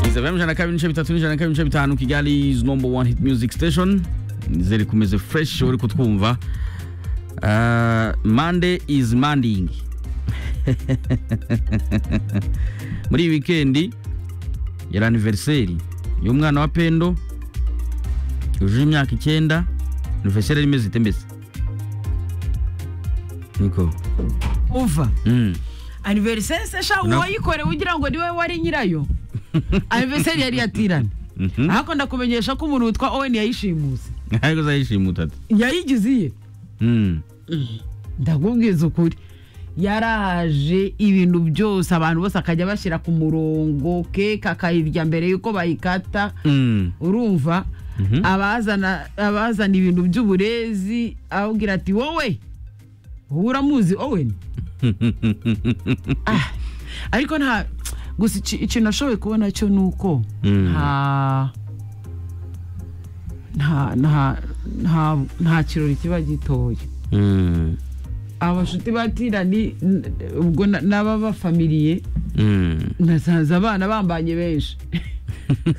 FM ijana na kabiri ibice bitatu n'ijana na kabiri ibice bitanu Kigali is number one hit music station ziri kumeze fresh uri kutwumva Ah, Monday is manding muri iyi weekend yari anniversary y'umwana wa Pendo yujuje imyaka icyenda anniversary yari imeze ite mbese niko uva Mm. aniveriseri sesha No. uwayikorewe ugira ngo niwe wari nyirayo aniveriseri yari yatirane Mhm. ariko ndakumenyesha ko umuntu witwa owen yayishimuse ariko uzayishimutata yayigize iye Mm. ndakubwiza ukuri yaraje ibintu byose abantu bose akajya bashyira ku murongo keke akayirya mbere y'uko bayikata Mm. urumva Mhm. abazana abazana ibintu by'uburezi ababwira ati wowe wowe uramuzi owen Ah, ariko nta gusa iki- ikintu nashoboye kubona cyo ni uko Mm. nta nta nta nta- nta kirori kiba gitoya Mm. abashuti batirani n- ubwo na- n'ababafamiliye Mm. nasanze abana bambanye benshi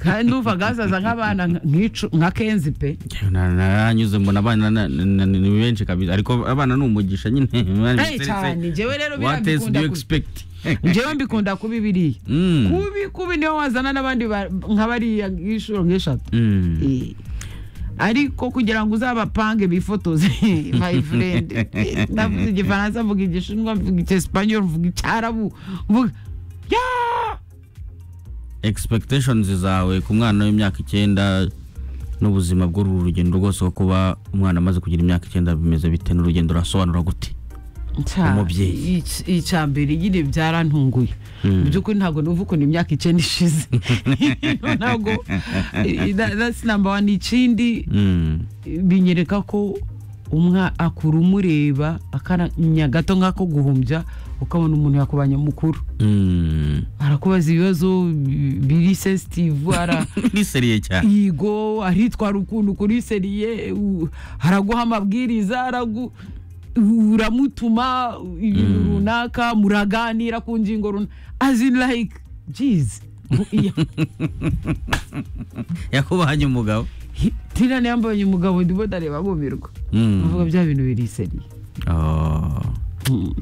kandi numvaga hasaza nk'abana nka- nk'icu- nka kenzi pe Na- naranyuze mbona abana na- na- na- ni benshi kabisa ariko abana ni umugisha nyine Hey, cyane njyewe rero What else do birambikunda you ku- expect njyewe mbikunda kuba ibiriya Mm. kubi kubi niyo wazana n'abandi ba- nka bariya inshuro nk'eshatu Mm. Eh, ariko kugira ngo uzabapange bifotoze my friend Eh, ndavuze igifaransa mvuga igishinwa mvuga icyesipanyol mvuga icyarabu mvuga ya expectations zawe ku mwana w'imyaka icyenda n'ubuzima bw'uru rugendo rwose wo kuba umwana amaze kugira imyaka icyenda bimeze bite n'urugendo urasobanura gute Nca- Umubyeyi. ic- icya mbere nyine byarantunguye mu by'ukuri ntabwo numva ukuntu imyaka icyenda ishize ntabwo eh, that- that's number one ikindi Mm. binyereka ko umwa akura umureba akanya gato nk'ako guhumbya ukabona umuntu yakubanya mukuru Mm. arakubaza ibibazo bi- biri sensitive ara ni seriye cyane yigo aritwara ukuntu kuri seriye u- araguha amabwiriza aragu uramutuma ibintu runaka muraganira ku ngingo runaka as in like jeez yakubanye umugabo tirana yambonye umugabo ndimo ndareba bumirwa Mm. avuga bya bintu biri seriye Oh. Mm.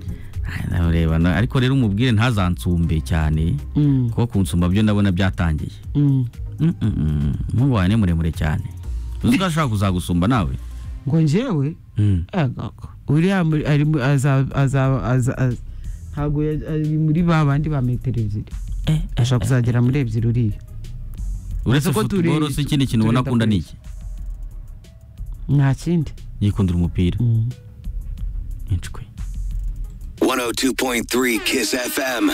Ay, nawe reba na- ariko rero umubwire ntazansumbe cyane Mm, kuko kunsumba byo ndabona byatangiye mm. Mm, mm, mm. umuhungu wawe ni muremure cyane uzi ko ashobora kuzagusumba nawe ngo njyewe Mm. agako uriya muri- ari mu- aza- aza- aza- aza- ntabwo ya- ari muri ba bandi ba metero ebyiri ashobora kuzagera muri ebyiri uriya uretse ko turi- futuboro si ikindi kintu ubona turi akunda ni iki nta kindi yikundira umupira Mm. incwe 102.3 Kiss FM.